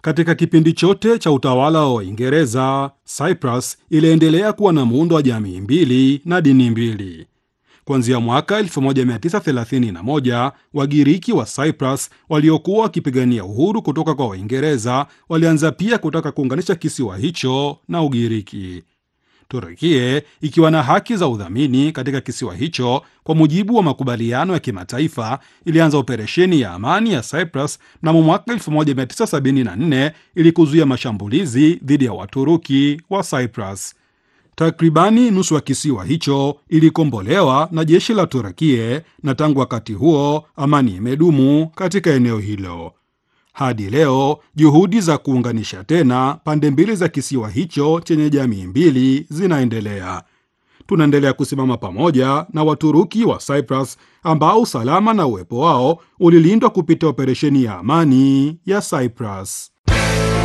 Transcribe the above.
Katika kipindi chote cha utawala wa Uingereza, Cyprus iliendelea kuwa na muundo wa jamii mbili na dini mbili. Kuanzia mwaka 1931 Wagiriki wa Cyprus waliokuwa wakipigania uhuru kutoka kwa Waingereza walianza pia kutaka kuunganisha kisiwa hicho na Ugiriki. Turukie ikiwa na haki za udhamini katika kisiwa hicho kwa mujibu wa makubaliano ya kimataifa, ilianza operesheni ya amani ya Cyprus mnamo mwaka 1974 ili kuzuia mashambulizi dhidi ya Waturuki wa Cyprus. Takribani nusu ya kisiwa hicho ilikombolewa na jeshi la Turukie, na tangu wakati huo amani imedumu katika eneo hilo. Hadi leo juhudi za kuunganisha tena pande mbili za kisiwa hicho chenye jamii mbili zinaendelea. Tunaendelea kusimama pamoja na Waturuki wa Cyprus ambao usalama na uwepo wao ulilindwa kupitia operesheni ya amani ya Cyprus.